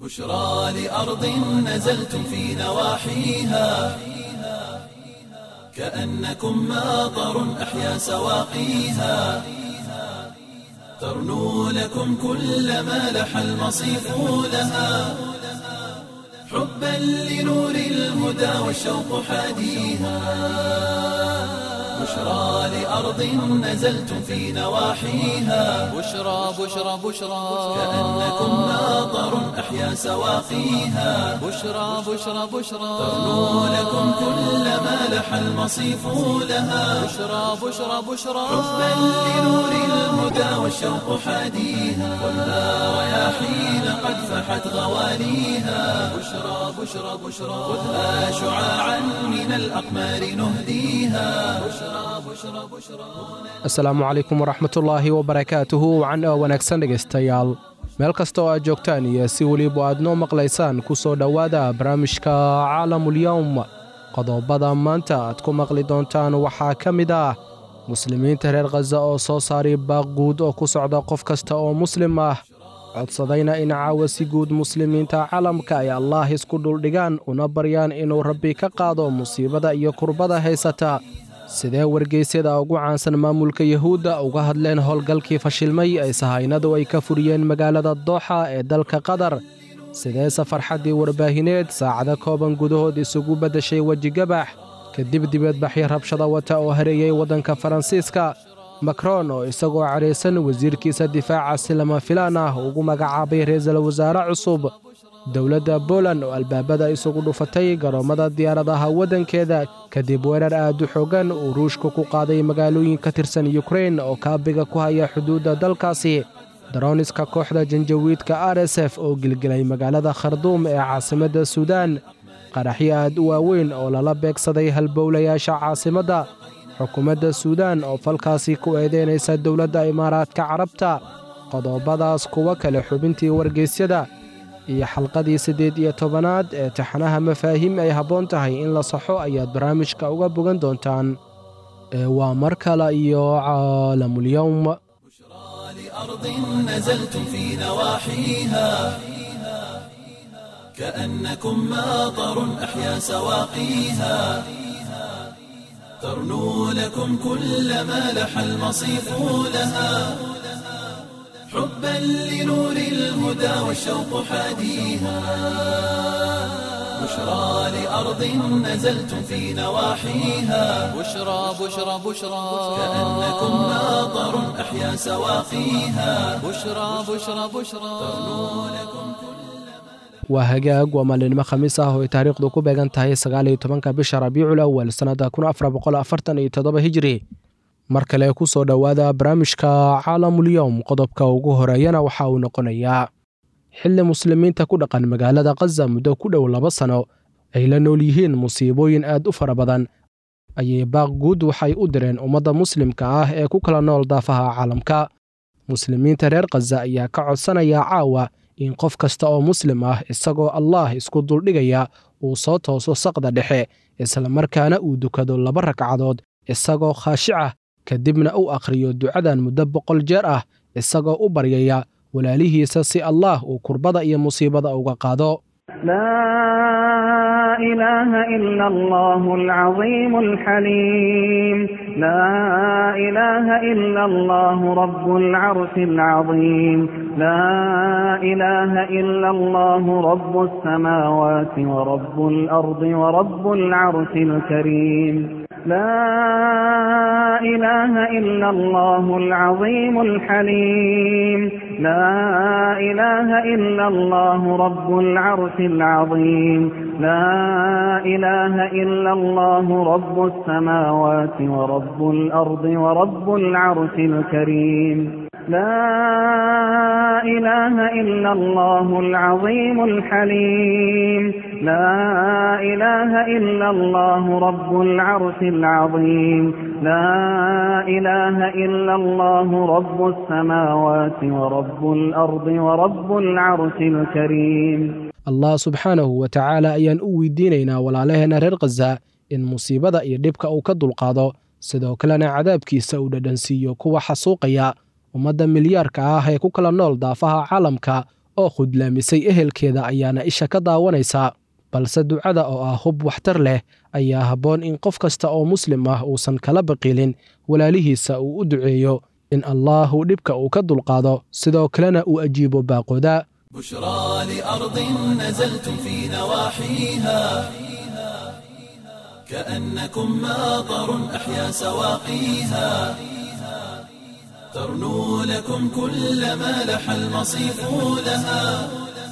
بشرى لأرض نزلتم في نواحيها كأنكم ماطر أحيا سواقيها ترنو لكم كل ما لح المصيف لها حبا لنور الهدى والشوق حاديها بشرى لأرض نزلتم في نواحيها بشرى بشرى بشرى كأنكم ماطر أحيا سواقيها بشرى بشرى بشرى ترنو لكم كل ما لح المصيف لها بشرى بشرى بشرى حبا لنور الهدى والشوق حاديها والنار رياحين قد فحت غواليها بشرى بشرى بشرى خذها شعاعا من الأقمار نهديها بشرى بشرى بشرى asalaamu calaykum waraxmatullaahi wabarakaatuhu wacan oo wanaagsan dhegaystayaal meel kasta oo aad joogtaan iyo si weliba aad noo maqlaysaan ku soo dhowaada barnaamijka caalamulyowm qodobada maanta aad ku maqli doontaan waxaa ka mid ah muslimiinta reer khaza oo soo saaray baaq guud oo ku socda qof kasta oo muslim ah codsadayna in caawa si guud muslimiinta caalamka ay allaah isku dhuldhigaan una baryaan inuu rabbi ka qaado musiibada iyo kurbada haysata sidee wargeysyada ugu caansan maamulka yuhuudda uga hadleen howlgalkii fashilmay ay sahaynadu ay ka furiyeen magaalada dooxa ee dalka qatar sidee safarxaddii warbaahineed saacado kooban gudahood isugu beddeshay wejigabax kadib dibadbaxyo rabshada wata oo hareeyey waddanka faransiiska makron oo isagoo cadhaysan wasiirkiisa difaaca si lama filaan ah ugu magacaabay ra-iisul wasaare cusub dowladda boland oo albaabada isugu dhufatay garoommada diyaaradaha waddankeeda kadib weerar aad u xoogan uu ruushka ku qaaday magaalooyin ka tirsan yukrain oo kaabiga ku haya xuduudda dalkaasi darooniska kooxda janjawiidka r s f oo gilgilay magaalada kharduum ee caasimadda suudaan qaraxyo aad u waaweyn oo lala beegsaday halbowlayaasha caasimadda xukuumadda suudaan oo falkaasi ku eedeynaysa dowladda imaaraadka carabta qodobadaas kuwa kale xubintii wargeysyada iyo xalqadii siddeed iyo tobanaad ee taxanaha mafaahiim ay habboon tahay in la saxo ayaad barnaamijka uga bogan doontaan ee waa mar kale iyo caalamulyowm لأرض نزلتم في نواحيها كأنكم ماطر أحيا سواقيها ترنو لكم كل ما لح المصيف لها حبا لنور الهدى والشوق حاديها بشرى لأرض نزلتم في نواحيها بشرى بشرى بشرى كأنكم ماطر أحيا سواقيها بشرى بشرى بشرى waa hagaag waa maalinimo khamiis ah oo ay taariikhdu ku beegan tahay sagaal iyo tobanka bisha rabiicul awal sannadda kun afar boqol afartan iyo toddoba hijri mar kale ku soo dhowaada barnaamijka caalamulyowm qodobka ugu horeeyana waxa uu noqonayaa xilli muslimiinta ku dhaqan magaalada khaza muddo ku dhow laba sano ay la nool yihiin musiibooyin aad u fara badan ayay baaq guud waxay u direen ummadda muslimka ah ee ku kala nool daafaha caalamka muslimiinta reer khaza ayaa ka codsanaya caawa in qof kasta oo muslim ah isagoo allaah isku duldhigaya uu soo tooso saqda dhexe islamarkaana uu dukado laba ragcadood isagoo khaashicah kadibna u akhriyo ducadan muddo boqol jeer ah isagoo u baryaya walaalihiisa si allaah uu kurbada iyo musiibada uga qaado لا إله إلا الله العظيم الحليم لا إله إلا الله رب العرش العظيم لا إله إلا الله رب السماوات ورب الأرض ورب العرش الكريم لا إله إلا الله العظيم الحليم لا إله إلا الله رب العرش العظيم لا إله إلا الله رب السماوات ورب الأرض ورب العرش الكريم لا إله إلا الله العظيم الحليم لا إله إلا الله رب العرش العظيم لا إله إلا الله رب السماوات ورب الأرض ورب العرش الكريم allah subxaanahu wa tacaala ayaan u weydiinaynaa walaalaheenna reer khaza in musiibada iyo dhibka uu ka dulqaado sidoo kalena cadaabkiisa uu dhadhansiiyo kuwa xasuuqaya ummadda milyaarka ah ee ku kala nool daafaha caalamka oo khudlaamisay ehelkeeda ayaana isha ka daawanaysa balse ducada oo ah hub waxtar leh ayaa habboon in qof kasta oo muslim ah uusan kala baqilin walaalihiisa uu u duceeyo in allaahu dhibka uu ka dulqaado sidoo kalena uu ajiibo baaqooda بشرى لأرض نزلتم في نواحيها كأنكم ماطر أحيا سواقيها ترنو لكم كل ما لح المصيف لها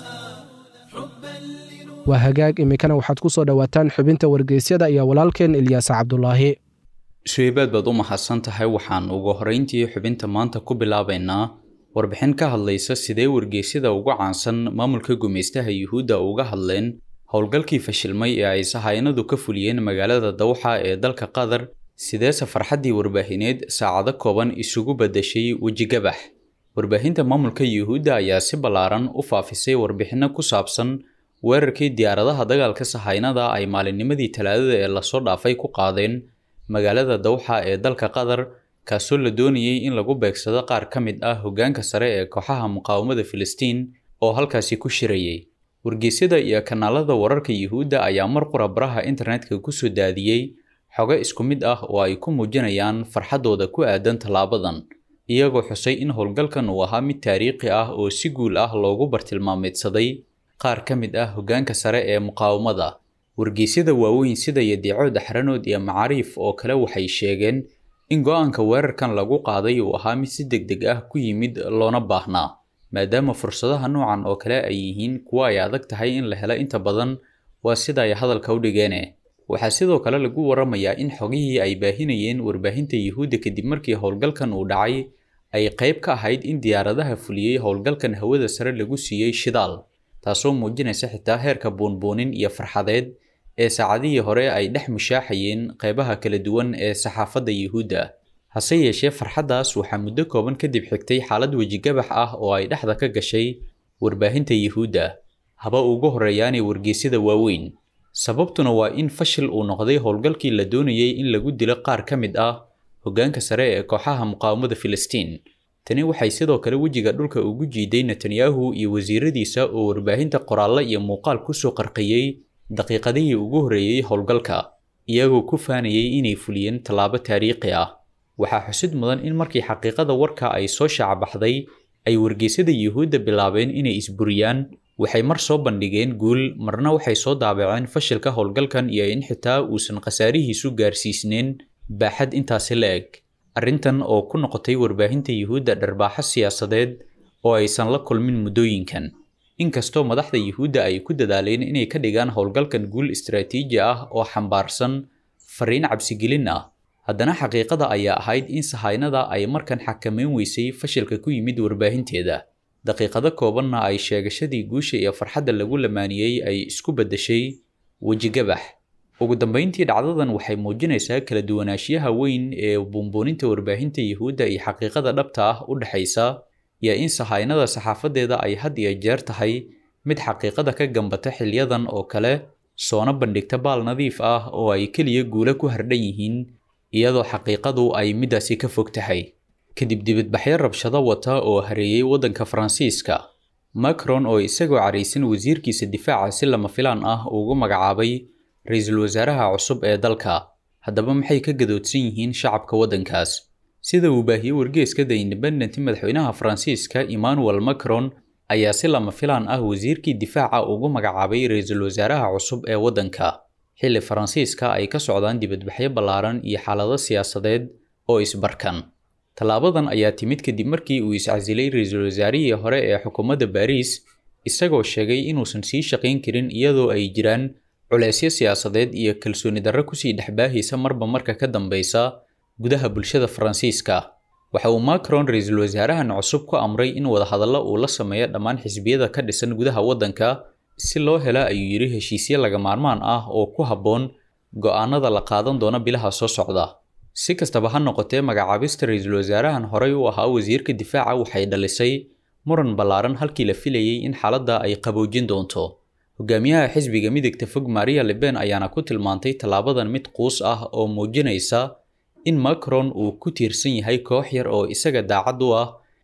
waa hagaag iminkana waxaad ku soo dhowaataan xubinta wargeysyada iyo walaalkeen ilyaasa cabdulaahi sheybaad baad u mahadsan tahay waxaan ugu horrayntii xubinta maanta ku bilaabaynaa warbixin ka hadlaysa sidee wargeysyada ugu caansan maamulka gumaystaha yuhuudda uga hadleen howlgalkii fashilmay ee ay sahaynadu ka fuliyeen magaalada dawxa ee dalka qatar sideese farxaddii warbaahineed saacado kooban isugu badashay wejigabax warbaahinta maamulka yuhuudda ayaa si ballaaran u faafisay warbixinno ku saabsan weerarkii diyaaradaha dagaalka sahaynada ay maalinnimadii talaadada ee lasoo dhaafay ku qaadeen magaalada dawxa ee dalka qatar kaasoo la doonayay in lagu beegsado qaar ka mid ah hoggaanka sare ee kooxaha muqaawamada filistiin oo halkaasi ku shirayay wargeysyada iyo kanaalada wararka yuhuudda ayaa mar qura baraha internetka kusoo daadiyey xogo isku mid ah oo ay ku muujinayaan farxaddooda ku aadan tallaabadan iyagoo xusay in howlgalkan uu ahaa mid taariikhi ah oo si guul ah loogu bartilmaameedsaday qaar ka mid ah hoggaanka sare ee muqaawamada wargeysyada waaweyn sida yadeeco daxranood iyo macaariif oo kale waxay sheegeen in go-aanka weerarkan lagu qaaday uu ahaa mid si deg deg ah ku yimid loona baahnaa maadaama fursadaha noocan oo kale ay yihiin kuwa ay adag tahay in la helo inta badan waa sida ay hadalka u dhigeene waxaa sidoo kale lagu waramayaa in xogihii ay baahinayeen warbaahinta yuhuudda kadib markii howlgalkan uu dhacay ay qayb ka ahayd in diyaaradaha fuliyey howlgalkan hawada sare lagu siiyey shidaal taasoo muujinaysa xitaa heerka buunbuunin iyo farxadeed ee saacadihii hore ay dhex mushaaxayeen qaybaha kala duwan ee saxaafadda yuhuudda hase yeeshee farxaddaas waxaa muddo kooban kadib xigtay xaalad wejigabax ah oo ay dhexda ka gashay warbaahinta yuhuudda haba ugu horreeyaanay wargeysyada waaweyn sababtuna waa in fashil uu noqday howlgalkii la doonayay in lagu dilo qaar ka mid ah hoggaanka sare ee kooxaha muqaawamada filistiin tani waxay sidoo kale wejiga dhulka ugu jiiday netanyahu iyo wasiiradiisa oo warbaahinta qoraallo iyo muuqaal kusoo qarqiyey daqiiqadihii ugu horreeyey howlgalka iyagoo ku faanayay inay fuliyeen tallaabo taariikhi ah waxaa xusid mudan in markii xaqiiqada warka ay soo shaacbaxday ay wargeysyada yuhuudda bilaabeen inay isburiyaan waxay mar soo bandhigeen guul marna waxay soo daabaceen fashilka howlgalkan iyo in xitaa uusan khasaarihiisu gaarsiisneen baaxad intaasi la eg arrintan oo ku noqotay warbaahinta yuhuudda dharbaaxo siyaasadeed oo aysan la kulmin muddooyinkan inkastoo madaxda yuhuudda ay ku dadaaleen inay ka dhigaan howlgalkan guul istaraatiiji ah oo xambaarsan fariin cabsigelin ah haddana xaqiiqada ayaa ahayd in sahaynada ay markan xakameyn weysay fashilka ku yimid warbaahinteeda daqiiqado koobanna ay sheegashadii guusha iyo farxadda lagu lamaaniyey ay isku beddeshay wejigabax ugu dambeyntii dhacdadan waxay muujinaysaa kala duwanaanshiyaha weyn ee buunbuuninta warbaahinta yuhuudda iyo xaqiiqada dhabta ah u dhexaysa iyo in sahaynada saxaafadeeda ay had iyo jeer tahay mid xaqiiqada ka gambata xilyadan oo kale soona bandhigta baal nadiif ah oo ay keliya guula ku hardhan yihiin iyadoo xaqiiqadu ay midaasi ka fog tahay kadib dibadbaxyo rabshado wata oo hareeyey waddanka faransiiska macron oo isagoo caraysan wasiirkiisa difaaca si lama filaan ah ugu magacaabay ra-iisul wasaaraha cusub ee dalka haddaba maxay ka gadoodsan yihiin shacabka waddankaas sida uu baahiyey wargeeska the independent madaxweynaha faransiiska emmanuel macron ayaa si lama filaan ah wasiirkii difaaca ugu magacaabay ra-iisul wasaaraha cusub ee waddanka xilli faransiiska ay ka socdaan dibadbaxyo ballaaran iyo xaalado siyaasadeed oo isbarkan tallaabadan ayaa timid kadib markii uu iscasilay ra-iisul wasaarihii hore ee xukuumadda baariis isagoo sheegay inuusan sii shaqayn karin iyadoo ay jiraan culeysyo siyaasadeed iyo kalsooni darro kusii dhexbaahaysa marba marka ka dambeysa gudaha bulshada faransiiska waxa uu macron ra-iisul wasaarahan cusub ku amray in wadahadallo uu la sameeyo dhammaan xisbiyada ka dhisan gudaha waddanka si loo hela ayuu yidhi heshiisyo laga maarmaan ah oo ku habboon go'aanada la qaadan doona bilaha soo socda si kastaba ha noqotee magacaabista ra-iisul wasaarahan horey u ahaa wasiirka difaaca waxay dhalisay muran ballaaran halkii la filayey in xaaladda ay qaboojin doonto hogaamiyaha xisbiga midigta fog maria leben ayaana ku tilmaantay tallaabadan mid quus ah oo muujinaysa in macron uu ku tiirsan yahay koox yar oo isaga daacad u ah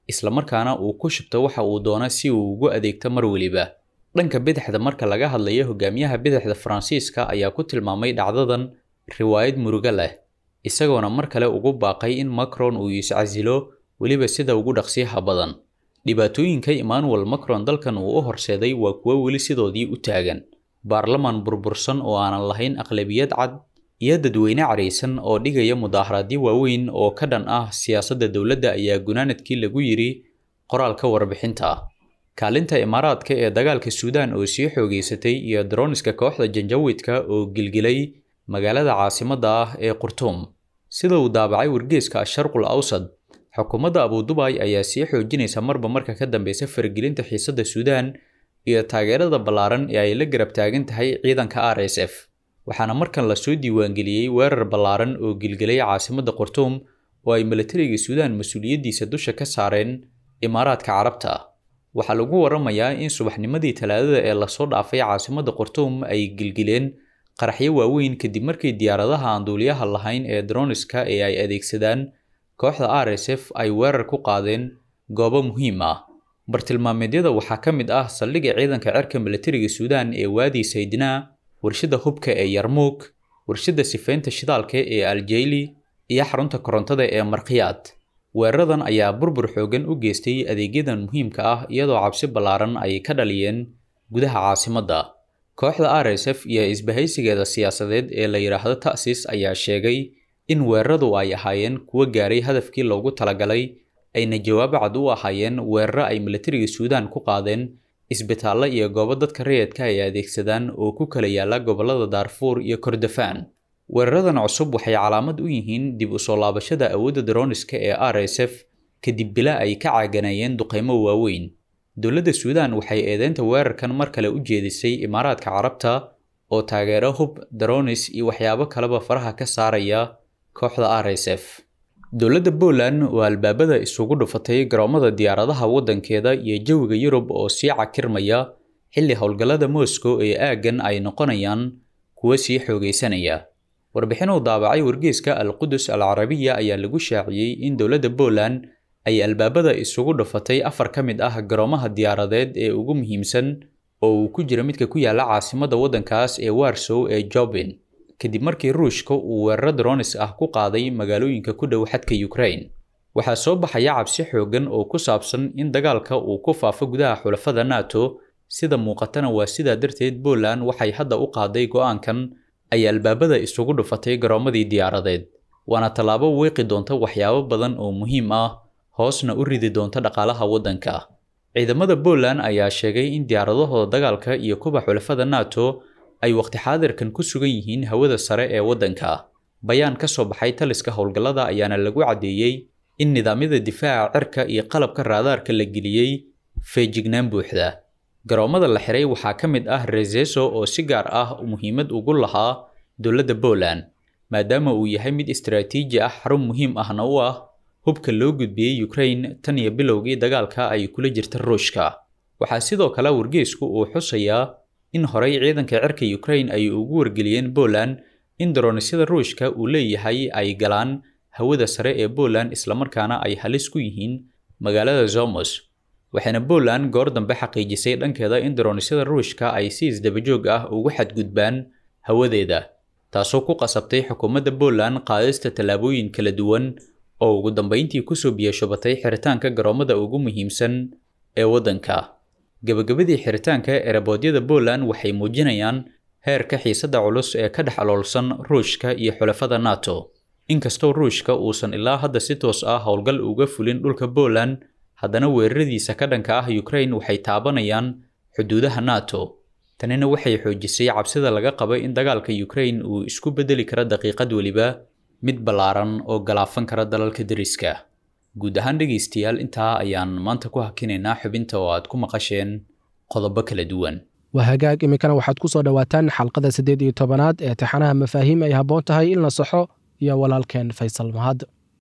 islamarkaana uu ku shubto waxa uu doono si uu ugu adeegto mar weliba dhanka bidixda marka laga hadlayo hogaamiyaha bidixda faransiiska ayaa ku tilmaamay dhacdadan riwaayad murugo leh isagoona mar kale ugu baaqay in macron uu iscasilo weliba sida ugu dhaqsiyaha badan dhibaatooyinka emmanuel macron dalkan uu u horseeday waa kuwo weli sidoodii u taagan baarlamaan burbursan oo aanan lahayn aqlabiyad cad iyo dadweyne caraysan oo dhigaya mudaaharaadyo waaweyn oo ka dhan ah siyaasadda dowladda ayaa gunaanadkii lagu yidhi qoraalka warbixinta kaalinta imaaraadka ee dagaalka suudaan oo sii xoogeysatay iyo daroniska kooxda janjawidka oo gilgilay magaalada caasimadda ah ee qurtuum sida uu daabacay wargeeska asharqul awsad xukuumadda abudubay ayaa sii xoojinaysa marba marka ka dambeysa faragelinta xiisadda suudaan iyo taageerada ballaaran ee ay la garab taagan tahay ciidanka r s f waxaana markan lasoo diiwaangeliyey weerar ballaaran oo gilgelay caasimadda qurtuum oo ay milatariga suudaan mas-uuliyaddiisa dusha ka saareen imaaraadka carabta waxaa lagu waramayaa in subaxnimadii talaadada ee lasoo dhaafay caasimadda qurtuum ay gilgileen qaraxyo waaweyn kadib markii diyaaradaha aan duuliyaha lahayn ee droniska ee ay adeegsadaan kooxda r s f ay weerar ku qaadeen goobo muhiim ah bartilmaameedyada waxaa ka mid ah saldhigga ciidanka cirka milatariga suudaan ee waadi saydnaa warshadda hubka ee yarmuug warshadda sifaynta shidaalka ee aljayli iyo xarunta korontada ee markiyaad weeraradan ayaa burbur xoogan u geystay adeegyadan muhiimka ah iyadoo cabsi ballaaran ay ka dhaliyeen gudaha caasimadda kooxda r s f iyo isbahaysigeeda siyaasadeed ee la yidhaahdo ta'sis ayaa sheegay in weeraradu ay ahaayeen kuwo gaaray hadafkii loogu talagalay ayna jawaab cad u ahaayeen weeraro ay milatariga suudaan ku qaadeen isbitaallo iyo goobo dadka rayidka ay adeegsadaan oo ku kala yaala gobollada daarfuur iyo kordofaan weeraradan cusub waxay calaamad u yihiin dib u soo laabashada awoodda daroniska ee r s f kadib bila ay ka caaganayeen duqeymo waaweyn dowladda suudaan waxay eedeynta weerarkan mar kale u jeedisay imaaraadka carabta oo taageero hub daronis iyo waxyaabo kaleba faraha ka saaraya kooxda r s f dowladda Poland oo albaabada isugu dhufatay garoomada diyaaradaha waddankeeda iyo jawiga Yurub oo sii cakirmaya xilli howlgallada Moscow ee aaggan ay noqonayaan kuwa sii xoogaysanaya warbixin uu daabacay wargeyska Al-Qudus Al-Carabiya ayaa lagu shaaciyey in dowladda Poland ay albaabada isugu dhufatay afar ka mid ah garoomaha diyaaradeed ee ugu muhiimsan oo uu ku jira midka ku yaala caasimadda waddankaas ee Warsaw ee Jobin kadib markii ruushka uu weeraro dronis ah ku qaaday magaalooyinka ku dhow xadka Ukraine waxaa soo baxaya cabsi xoogan oo ku saabsan in dagaalka uu ku faafo gudaha xulafada NATO sida muuqatana waa sidaa darteed Poland waxay hadda u qaaday go'aankan ay albaabada isugu dhufatay garoomadii diyaaradeed waana tallaabo weeqi doonta waxyaabo badan oo muhiim ah hoosna u ridi doonta dhaqaalaha waddanka ciidamada Poland ayaa sheegay in diyaaradahooda dagaalka iyo kuba xulafada NATO ay waqti xaadirkan ku sugan yihiin hawada sare ee waddanka bayaan ka soo baxay taliska howlgallada ayaana lagu caddeeyey in nidaamyada difaaca cirka iyo qalabka raadaarka la geliyey feejignaan buuxda garoomada la xiray waxaa ka mid ah rezeso oo si gaar ah muhiimad ugu lahaa dowladda Poland maadaama uu yahay mid istiraatiiji ah xarun muhiim ahna u ah hubka loo gudbiyey Ukraine tan iyo bilowgii dagaalka ay kula jirta Ruushka waxaa sidoo kale wargeysku uu xusayaa in horey ciidanka cirka Ukraine ay ugu wargeliyeen Poland in daronisyada Ruushka uu leeyahay ay galaan hawada sare ee Poland islamarkaana ay halis ku yihiin magaalada Zomos waxaana Poland goor dambe xaqiijisay dhankeeda in daronisyada Ruushka ay si isdabajoog ah ugu xadgudbaan hawadeeda taasoo ku qasabtay xukuumadda Poland qaadista tallaabooyin kala duwan oo ugu dambeyntii kusoo biyashobatay xiritaanka garoomada ugu muhiimsan ee waddanka gabagabadii xiritaanka ereboodyada Poland waxay muujinayaan heerka xiisadda culus ee ka dhex aloolsan Ruushka iyo xulafada NATO inkastoo Ruushka uusan ilaa hadda si toos ah howlgal uga fulin dhulka Poland haddana weeraradiisa ka dhanka ah Ukraine waxay taabanayaan xuduudaha NATO tanina waxay xoojisay cabsida laga qabo in dagaalka Ukraine uu isku bedeli karo daqiiqad waliba mid ballaaran oo galaafan kara dalalka deriska guud ahaan dhegaystayaal intaa ayaan maanta ku hakinaynaa xubinta oo aad ku maqasheen qodobo kala duwan waa hagaag iminkana waxaad ku soo dhowaataan xalqada siddeed iyo tobanaad ee taxanaha mafaahiim ay habboon tahay in la saxo iyo walaalkeen faysal mahad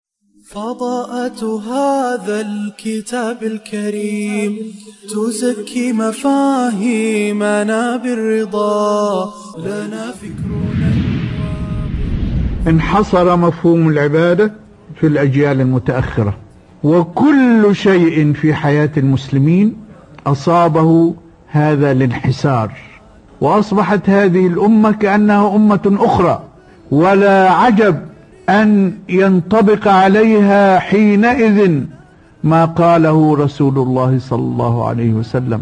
فضاءة هذا الكتاب الكريم تزكي مفاهيمنا بالرضا لنا فكرنا انحصر مفهوم العبادة في الأجيال المتأخرة وكل شيء في حياة المسلمين أصابه هذا الانحسار وأصبحت هذه الأمة كأنها أمة أخرى ولا عجب أن ينطبق عليها حينئذ ما قاله رسول الله صلى الله عليه وسلم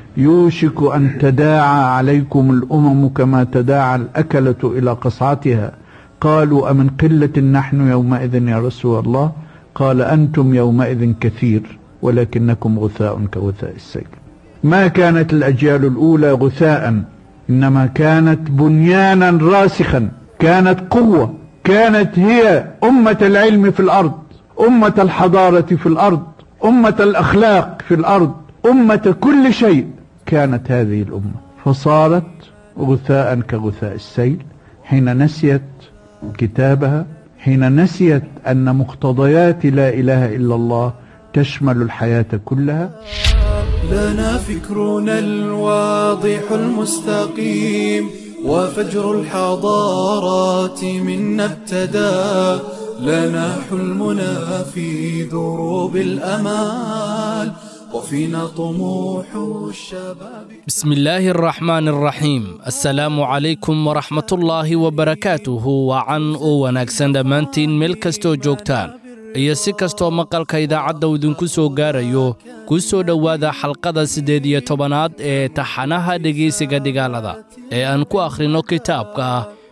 يوشك أن تداعى عليكم الأمم كما تداعى الأكلة إلى قصعتها قالوا أمن قلة نحن يومئذ يا رسول الله قال أنتم يومئذ كثير ولكنكم غثاء كغثاء السيل ما كانت الأجيال الأولى غثاء إنما كانت بنيانا راسخا كانت قوة كانت هي أمة العلم في الأرض أمة الحضارة في الأرض أمة الأخلاق في الأرض أمة كل شيء كانت هذه الأمة فصارت غثاء كغثاء السيل حين نسيت كتابها حين نسيت أن مقتضيات لا إله إلا الله تشمل الحياة كلها لنا فكرنا الواضح المستقيم وفجر الحضارات منا ابتدى لنا حلمنا في دروب الأمال وفينا طموح الشباب بسم الله الرحمن الرحيم السلام عليكم ورحمة الله وبركاته وعن oo wanaagsan dhammaantiin meel kastoo joogtaan iyo si kastoo maqalka idaacadda uu idinku soo gaarayo ku soo dhowaada xalqada siddeed iyo tobanaad ee taxanaha dhegaysiga dhigaalada ee aan ku akhrinno kitaabka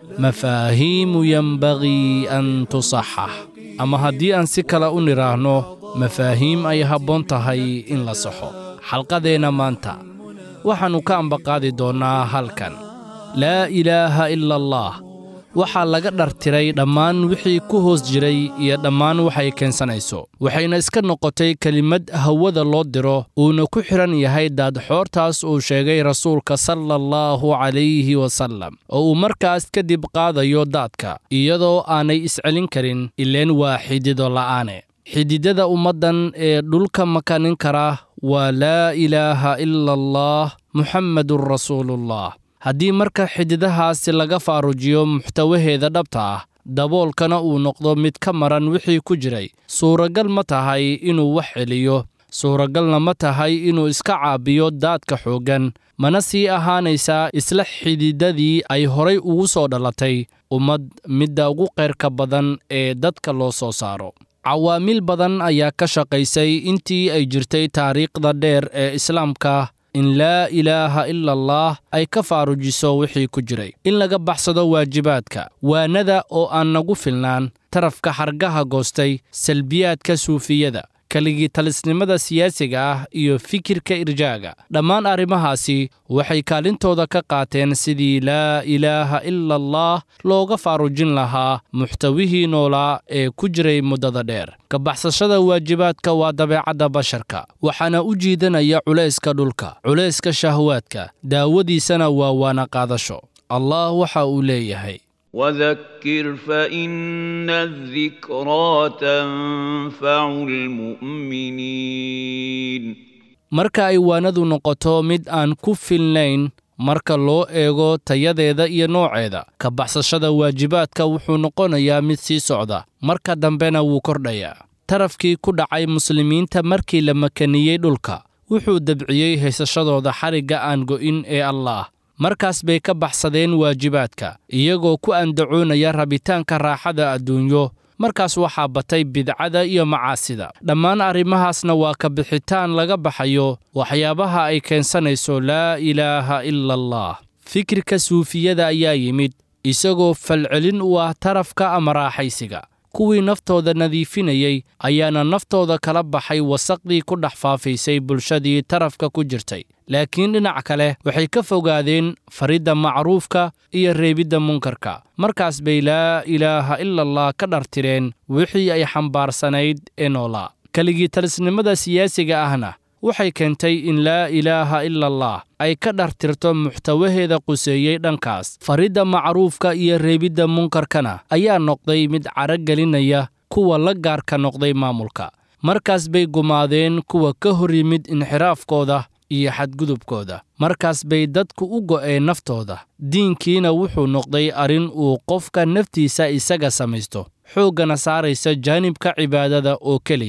mafaahiimu yenbagii an tusaxax ama haddii aan si kale u nidhaahno mafaahiim ay habboon tahay in la saxo xalqadeenna maanta waxaannu ka ambaqaadi doonnaa halkan laa ilaaha ila allah waxaa laga dhartiray dhammaan wixii ku hoos jiray iyo dhammaan waxay keensanayso waxayna iska noqotay kelimad hawada loo diro uuna ku xidhan yahay daadxoortaas uu sheegay rasuulka sala allahu calayhi wasallam oo uu markaas kadib qaadayo daadka iyadoo aanay iscelin karin ileen waa xidido la'aane xididada ummaddan ee dhulka makanin kara waa laa ilaaha ila allah muxammedun rasuulullah haddii marka xididahaasi laga faarujiyo muxtawaheeda dhabta ah daboolkana uu noqdo mid ka maran wixii ku jiray suuragal ma tahay inuu wax celiyo suuragalna ma tahay inuu iska caabiyo daadka xooggan mana sii ahaanaysaa isla xididadii ay horay ugu soo dhalatay ummad midda ugu qayrka badan ee dadka loo soo saaro cawaamiil badan ayaa ka shaqaysay intii ay jirtay taariikhda dheer ee islaamka in laa ilaaha ila allah ay ka faarujiso wixii ku jiray in laga baxsado waajibaadka waanada oo aan nagu filnaan tarafka xargaha goostay salbiyaadka suufiyada keligii talisnimada siyaasiga ah iyo fikirka irjaaga dhammaan arrimahaasi waxay kaalintooda ka qaateen sidii laa ilaaha ila allah looga faarujin lahaa muxtawihii noolaa ee ku jiray muddada dheer ka baxsashada waajibaadka waa dabeecadda basharka waxaana u jiidanaya culayska dhulka culayska shahwaadka daawadiisana waa waana qaadasho allah waxa uu leeyahay وذكر فإن الذكرى تنفع المؤمنين marka ay waanadu noqoto mid aan ku filnayn marka loo eego tayadeeda iyo nooceeda ka baxsashada waajibaadka wuxuu noqonayaa mid sii socda marka dambena wuu kordhayaa tarafkii ku dhacay muslimiinta markii la makaniyey dhulka wuxuu debciyey haysashadooda xarigga aan go'in ee allaah markaas bay ka baxsadeen waajibaadka iyagoo ku andacoonaya rabitaanka raaxada adduunyo markaas waxaa batay bidcada iyo macaasida dhammaan arrimahaasna waa ka bixitaan laga baxayo waxyaabaha ay keensanayso laa ilaaha ila allah fikirka suufiyada ayaa yimid isagoo falcelin u ah tarafka ama raaxaysiga kuwii naftooda nadiifinayey ayaana naftooda kala baxay wasaqdii ku dhex faafaysay bulshadii tarafka ku jirtay laakiin dhinac kale waxay ka fogaadeen faridda macruufka iyo reebidda munkarka markaas bay laa ilaaha ila allah ka dhartireen wixii ay xambaarsanayd ee noolaa keligii talisnimada siyaasiga ahna waxay keentay in laa ilaaha ila allah ay ka dhartirto muxtawaheeda quseeyey dhankaas faridda macruufka iyo reebidda munkarkana ayaa noqday mid caragelinaya kuwa la gaarka noqday maamulka markaas bay gumaadeen kuwa ka hor yimid inxiraafkooda iyo xadgudubkooda markaas bay dadku u go'een naftooda diinkiina wuxuu noqday arrin uu qofka naftiisa isaga samaysto xooggana saaraysa jaanibka cibaadada oo keliya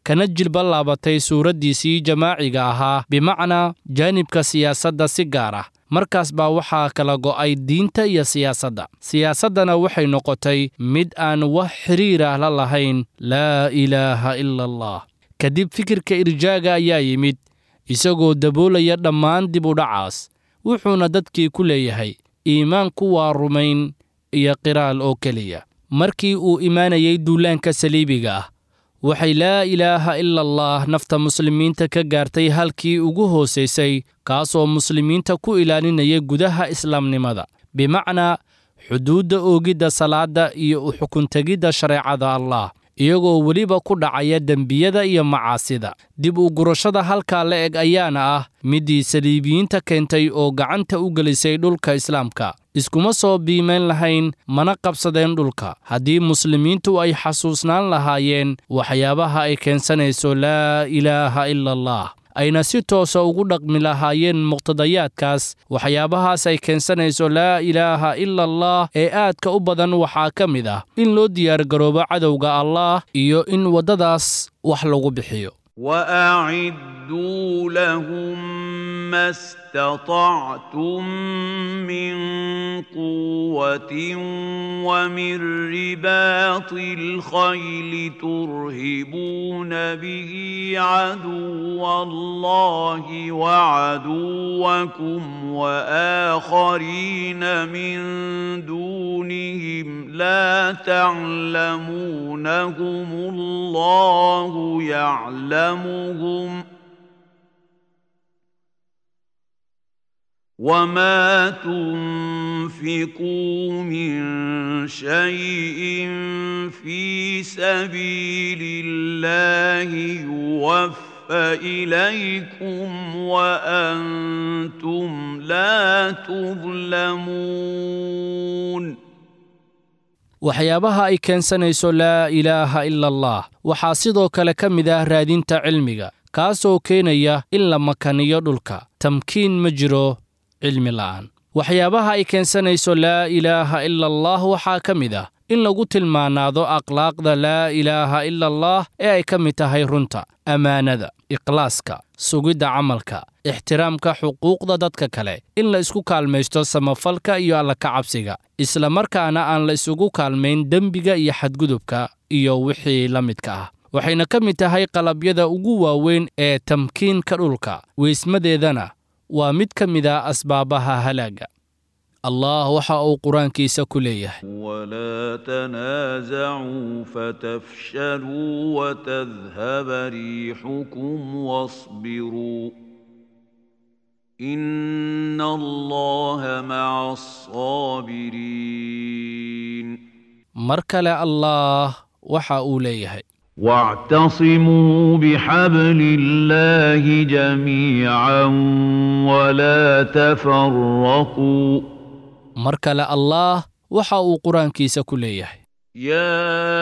kana jilba laabatay suuraddiisii jamaaciga ahaa bimacnaa jaanibka siyaasadda si gaar ah markaas baa waxaa kala go'ay diinta iyo siyaasadda siyaasaddana waxay noqotay mid aan wax xiriir ah la lahayn laa ilaaha ila allah kadib fikirka irjaaga ayaa yimid isagoo daboolaya dhammaan dib u dhacaas wuxuuna dadkii ku leeyahay iimaanku waa rumayn iyo qiraal oo keliya markii uu imaanayay duulaanka saliibiga ah waxay laa ilaaha ila allah nafta muslimiinta ka gaartay halkii ugu hoosaysay kaasoo muslimiinta ku ilaalinaya gudaha islaamnimada bimacnaa xuduudda oogidda salaadda iyo u xukuntegidda shareecada allah iyagoo weliba ku dhacaya dembiyada iyo macaasida dib u gurashada halkaa la eg ayaana ah middii saliibiyiinta keentay oo gacanta u gelisay dhulka islaamka iskuma soo biimayn lahayn mana qabsadeen dhulka haddii muslimiintu ay xasuusnaan lahaayeen waxyaabaha ay keensanayso laa ilaaha ila allah ayna si toosa ugu dhaqmi lahaayeen muqtadayaadkaas waxyaabahaas ay keensanayso laa ilaaha ila allah ee aadka u badan waxaa ka mid ah in loo diyaargaroobo cadowga allah iyo in waddadaas wax lagu bixiyo وأعدوا لهم ما استطعتم من قوة ومن رباط الخيل ترهبون به عدو الله وعدوكم وآخرين من دونهم لا تعلمونهم الله يعلمهم وما تنفقوا من شيء في سبيل الله يوفى إليكم وأنتم لا تظلمون waxyaabaha ay keensanayso laa ilaaha ila allah waxaa sidoo kale ka mid ah raadinta cilmiga kaasoo keenaya in la makaniyo dhulka tamkiin ma jiro cilmi la'aan waxyaabaha ay keensanayso laa ilaaha ila allah waxaa ka mid ah in lagu tilmaanaado akhlaaqda laa ilaaha ila allah ee ay ka mid tahay runta ammaanada ikhlaaska sugidda camalka ixtiraamka xuquuqda dadka kale in la isku kaalmaysto samafalka iyo alla ka cabsiga isla markaana aan la isugu kaalmayn dembiga iyo xadgudubka iyo wixii la midka ah waxayna ka mid tahay qalabyada ugu waaweyn ee tamkiinka dhulka weysmadeedana waa mid ka mid a asbaabaha halaagga allah waxa uu qur-aankiisa ku leeyahay ولا تنازعوا فتفشلوا وتذهب ريحكم واصبروا إن الله مع الصابرين mar kale allaah waxa uu leeyahay واعتصموا بحبل الله جميعا ولا تفرقوا mar kale allaah waxa uu qur-aankiisa ku leeyahay يا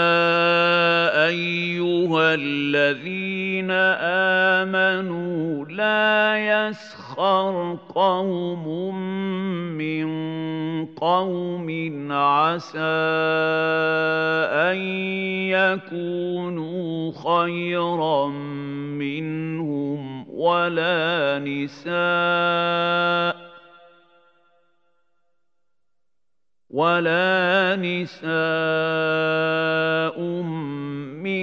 ايها الذين امنوا لا يسخر قوم من قوم عسى ان يكونوا خيرا منهم ولا نساء ولا نساء من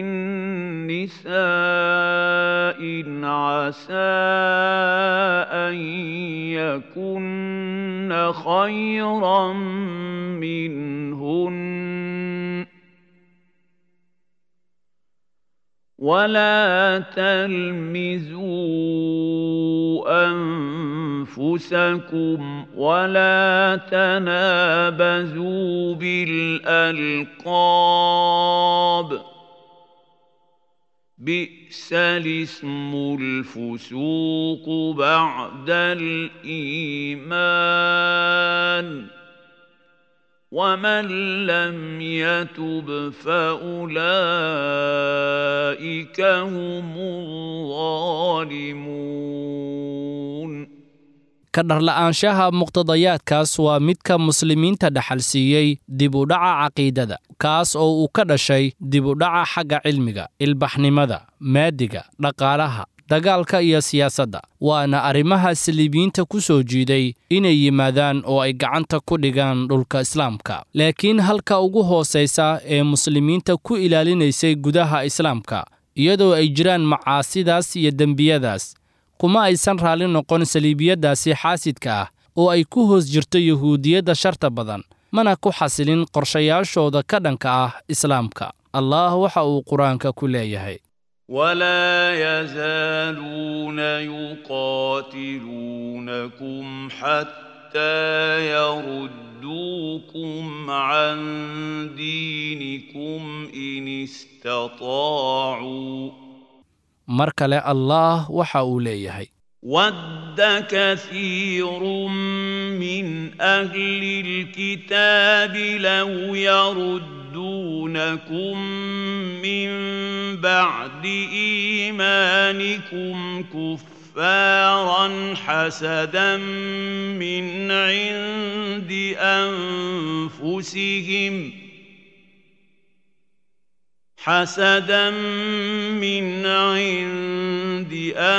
نساء عسى أن يكن خيرا منهن ولا تلمزوا أنفسكم ولا تنابزوا بالألقاب بئس الاسم الفسوق بعد الإيمان ومن لم يتب فأولئك هم الظالمون ka dharla'aanshaha muqtadayaadkaas waa midka muslimiinta dhaxal siiyey dib u dhaca caqiidada kaas oo uu ka dhashay dib u dhaca xagga cilmiga ilbaxnimada maadiga dhaqaalaha dagaalka iyo siyaasadda waana arrimaha saliibiyiinta ku soo jiiday inay yimaadaan oo ay gacanta ku dhigaan dhulka islaamka laakiin halka ugu hoosaysa ee muslimiinta ku ilaalinaysay gudaha islaamka iyadoo ay jiraan macaasidaas iyo dembiyadaas kuma aysan raalli noqon saliibiyaddaasi xaasidka ah oo ay ku hoos jirto yuhuudiyadda sharta badan mana ku xasilin qorshayaashooda ka dhanka ah islaamka allah waxa uu qur-aanka ku leeyahay ولا يزالون يقاتلونكم حتى يردوكم عن دينكم إن استطاعوا mar kale allah waxa uu leeyahay ود كثير من أهل الكتاب لو يردونكم من بعد إيمانكم كفارا حسدا من عند أنفسهم حسدا من عند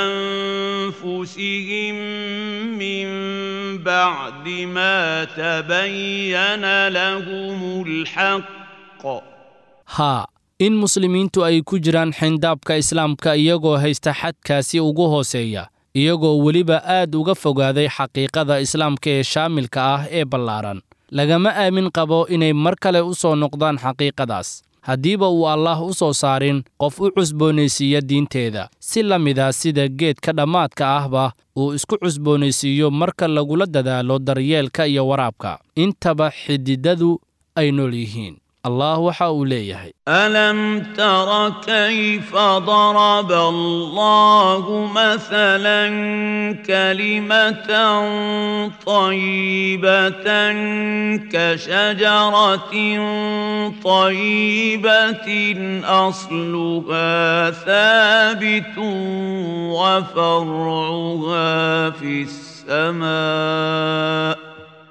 أنفسهم من بعد ما تبين لهم الحق haa in muslimiintu ay ku jiraan xindaabka islaamka iyagoo haysta xadkaasi ugu hooseeya iyagoo weliba aad uga fogaaday xaqiiqada islaamka ee shaamilka ah ee ballaaran lagama aamin qabo inay mar kale u soo noqdaan xaqiiqadaas haddiiba uu allaah u soo saarin qof u cusboonaysiiya diinteeda si la mida sida geedka dhammaadka ahba uu isku cusboonaysiiyo marka lagula dadaalo daryeelka iyo waraabka intaba xididadu ay nool yihiin allah waxa uu leeyahay ألم تر كيف ضرب الله مثلا كلمة طيبة كشجرة طيبة أصلها ثابت وفرعها في السماء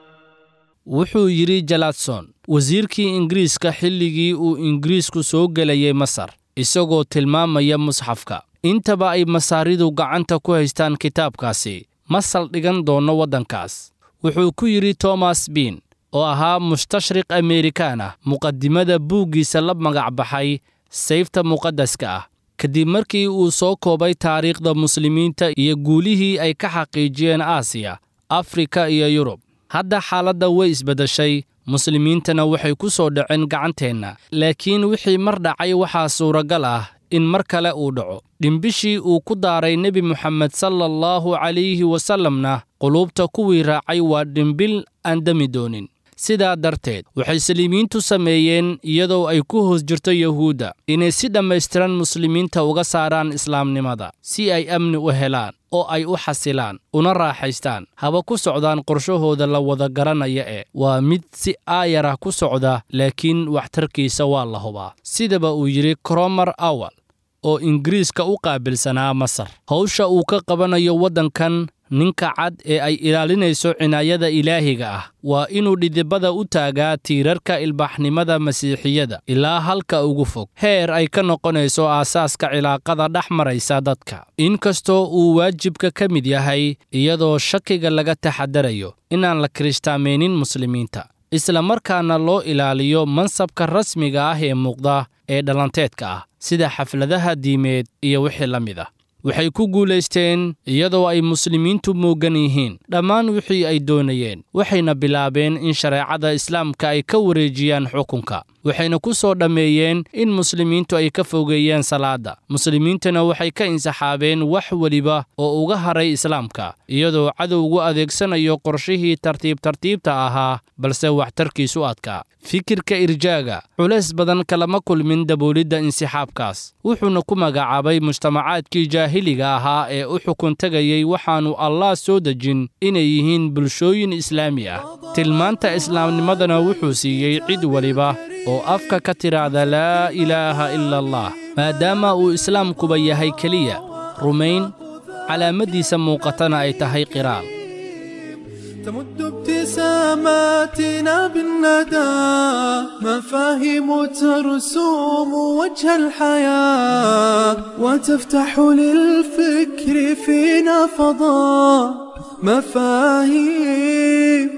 wuxuu yidhi jaladson wasiirkii ingiriiska xilligii uu ingiriisku soo gelayay masar isagoo tilmaamaya musxafka intaba ay masaaridu gacanta ku haystaan kitaabkaasi ma saldhigan doonno waddankaas wuxuu ku yidhi tomas biin oo ahaa mustashriq amerikaan ah muqadimada buuggiisa la magac baxay sayfta muqaddaska ah kadib markii uu soo koobay taariikhda muslimiinta iyo guulihii ay ka xaqiijiyeen aasiya afrika iyo yurub hadda xaaladda way isbeddeshay muslimiintana waxay ku soo dhaceen gacanteenna laakiin wixii mar dhacay waxaa suuragal ah in mar kale uu dhaco dhimbishii uu ku daaray nebi moxamed sala allahu calayhi wasallamna quluubta kuwii raacay waa dhimbil aan demi doonin sidaa darteed waxay saliimiintu sameeyeen iyadoo ay ku hoos jirto yuhuudda inay si dhammaystiran muslimiinta uga saaraan islaamnimada si ay amni u helaan oo ay u xasilaan una raaxaystaan haba ku socdaan qorshahooda la wada garanaya ee waa mid si aayarah ku socda laakiin waxtarkiisa waa la hubaa sidaba uu yidhi kromar awal oo ingiriiska u qaabilsanaa masar hawsha uu ka qabanayo waddankan ninka cad ee ay ilaalinayso cinaayada ilaahiga ah waa inuu dhidibada u taagaa tiirarka ilbaaxnimada masiixiyada ilaa halka ugu fog heer ay ka noqonayso aasaaska cilaaqada dhex maraysa dadka inkastoo uu waajibka ka mid yahay iyadoo shakiga laga taxadarayo inaan la kirishtaameynin muslimiinta isla markaana loo ilaaliyo mansabka rasmiga ah ee muuqda ee dhalanteedka ah sida xafladaha diimeed iyo wixii la mid ah waxay ku guulaysteen iyadoo ay muslimiintu muugan yihiin dhammaan wixii ay doonayeen waxayna bilaabeen in shareecada islaamka ay ka wareejiyaan xukunka waxayna ku soo dhammeeyeen in muslimiintu ay ka fogeeyeen salaadda muslimiintana waxay ka insaxaabeen wax weliba oo uga haray islaamka iyadoo cadowgu adeegsanayo qorshihii tartiib tartiibta ahaa balse waxtarkiisu adkaa fikirka irjaaga culays badan kalama kulmin daboolidda insixaabkaas wuxuuna ku magacaabay mujtamacaadkii jaahiliga ahaa ee u xukun tegayey waxaannu allah soo dejin inay yihiin bulshooyin islaami ah tilmaanta islaamnimadana wuxuu siiyey cid weliba oo afka ka tidhaahda laa ilaaha ila allah maadaama uu islaamkuba yahay keliya rumayn calaamaddiisa muuqatana ay tahay qiraal تمد ابتساماتنا بالندى مفاهيم ترسوم وجه الحياة وتفتح للفكر فينا فضاء مفاهيم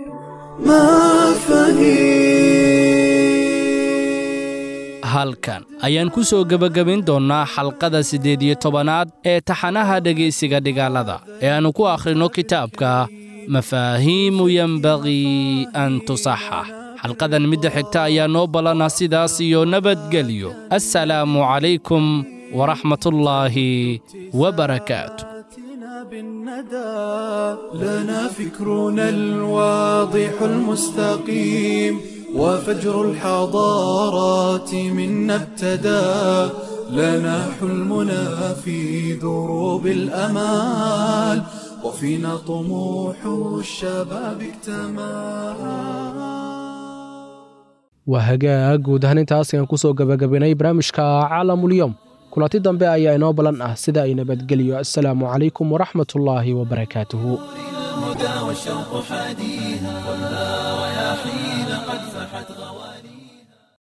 مفاهيم halkan ayaan ku soo gebagabayn doonnaa xalqada siddeed iyo tobanaad ee taxanaha dhegaysiga dhigaalada ee aannu ku akhrinno kitaabka mafaahiimu yenbagii an tusaxax xalqadan midda xigta ayaa noo ballana sidaas iyo nabadgelyo assalaamu calaykum waraxmatullaahi wabarakaatu آتنا بالندى لنا فكرنا الواضح المستقيم وفجر الحضارات منا ابتدى لنا حلمنا في دروب الأمال وفينا طموح الشباب اكتمل waa hagaag guud ahaan intaas ayaan kusoo gabagabaynay barnaamijka caalamulyoom kulanti dambe ayaa inoo ballan ah sida ay nabadgeliyo assalaamu calaykum waraxmatullaahi wabarakaatuhu الهدى والشوق حاديها